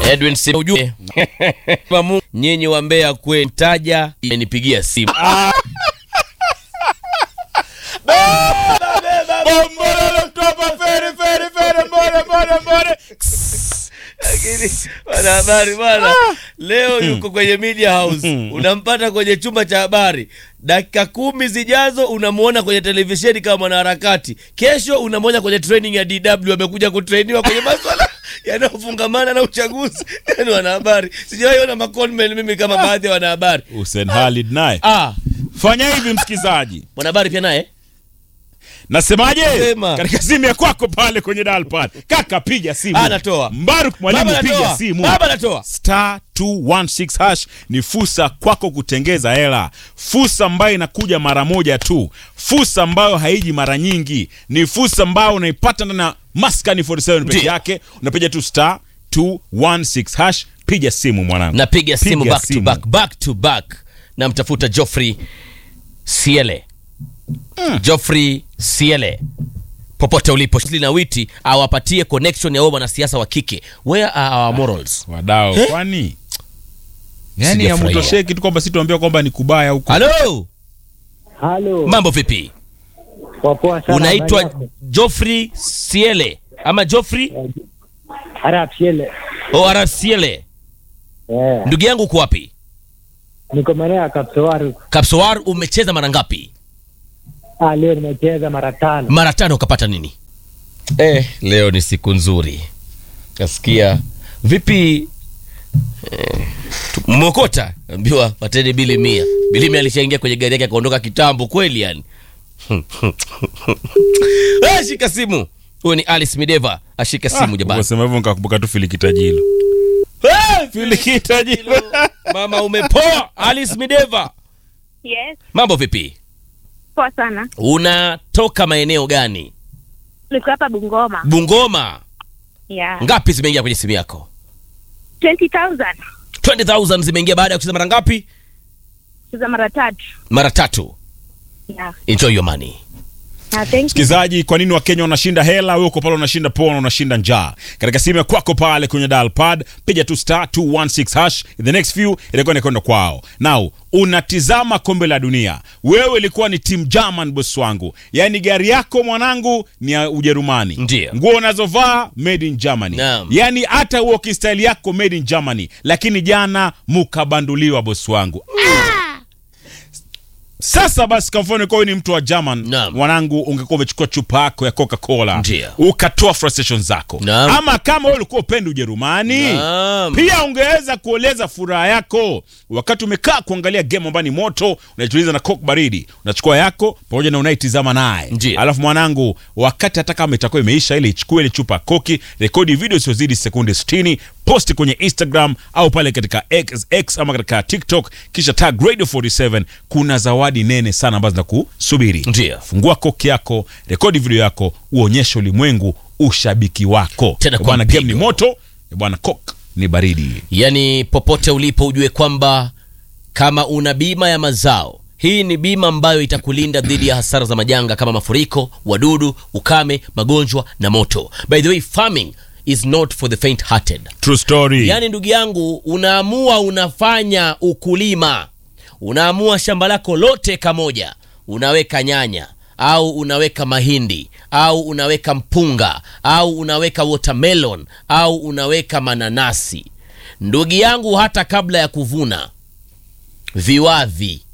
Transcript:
Edwin Sim ujue Mamu, nyinyi wa Mbeya kwe taja imenipigia simu lakini wanahabari bwana leo yuko kwenye media house unampata kwenye chumba cha habari dakika kumi zijazo unamwona kwenye televisheni kama mwanaharakati kesho unamwona kwenye training ya dw amekuja kutrainiwa kwenye maswala yanayofungamana na uchaguzi yani wanahabari sijawaiona maconmen mimi kama baadhi ya wanahabari Hussein Khalid naye ah fanya hivi msikizaji mwanahabari pia naye nasemaje Sema. katika simu ya kwako pale kwenye dalpad kaka piga simu Ah, natoa. mbaruk mwalimu Baba piga natoa. simu Baba natoa. star 216 hash ni fursa kwako kutengeza hela fursa ambayo inakuja mara moja tu fursa ambayo haiji mara nyingi ni fursa ambayo unaipata ndani ya maskani 47 peke Ndiyo. yake unapiga tu star 216 hash piga simu mwanangu napiga simu Piga back to back back to back namtafuta Geoffrey Siele Geoffrey Siele popote ulipo na witi awapatie connection ya wao wanasiasa wa kike where are our morals wadao kwani yani Sijafurahia. yamutosheki tu kwamba situambia kwamba ni kubaya huko halo Halo, mambo vipi wapoa sana. unaitwa habari yako? Geoffrey Siele ama Geoffrey Arab Shele. o ara Siele Eh, ndugu yangu uko wapi niko maeneo ya Kapsowaru. Kapsowar umecheza mara ngapi Ah, leo nimecheza mara tano. mara tano ukapata nini eh, leo ni siku nzuri kasikia vipi eh, tu- mmokota ambiwa pateni bili mia bili mia alishaingia kwenye gari yake akaondoka kitambo kweli yani eh, shika simu huyo ni alice mideva ashika simu jamani Ukasema hivyo nikakumbuka tu filikitajilo Eh, filikitajilo mama umepoa alice mideva Yes, mambo vipi poa sana. unatoka maeneo gani Niko hapa Bungoma. bungoma Yeah. ngapi zimeingia kwenye simu yako 20,000 20000 zimeingia baada ya kucheza mara ngapi za mara tatu. mara tatu Yeah. enjoy your money Ah, thank you. msikilizaji kwa nini wakenya wanashinda hela wewe uko pale unashinda pona unashinda njaa katika simu ya kwako pale kwenye dial pad piga tu star 216 hash in the next few itakuwa inakwenda kwao now unatizama kombe la dunia wewe ilikuwa ni team german boss wangu yaani gari yako mwanangu ni ya ujerumani Ndiyo. nguo unazovaa made in germany Naam. yaani hata walking style yako made in germany lakini jana mukabanduliwa bosi wangu sasa basi kwa mfano kwa wewe ni mtu wa German Naam. mwanangu, ungekuwa umechukua chupa yako ya Coca-Cola Ndiyo. ukatoa frustration zako, Naam. ama kama wewe ulikuwa upendi Ujerumani Naam. pia ungeweza kueleza furaha yako wakati umekaa kuangalia game ambayo ni moto, unaituliza na coke baridi, unachukua yako pamoja na unaitizama naye, Ndiyo. alafu mwanangu, wakati hata kama itakuwa imeisha ile, ichukue ile chupa ya koki, rekodi video isiyozidi sekunde 60 posti kwenye Instagram au pale katika X, X ama katika TikTok, kisha tag Radio 47. Kuna zawadi nene sana ambazo zinakusubiri. Ndiyo. Fungua koki yako, rekodi video yako, uonyeshe ulimwengu ushabiki wako. Tena Eh, kwa bwana, game ni mpigo. moto, eh, bwana, coke ni baridi. yaani popote ulipo ujue kwamba kama una bima ya mazao hii ni bima ambayo itakulinda dhidi ya hasara za majanga kama mafuriko wadudu ukame magonjwa na moto by the way farming is not for the faint hearted True story. yaani ndugu yangu unaamua unafanya ukulima unaamua shamba lako lote kamoja unaweka nyanya au unaweka mahindi au unaweka mpunga au unaweka watermelon au unaweka mananasi ndugu yangu hata kabla ya kuvuna viwavi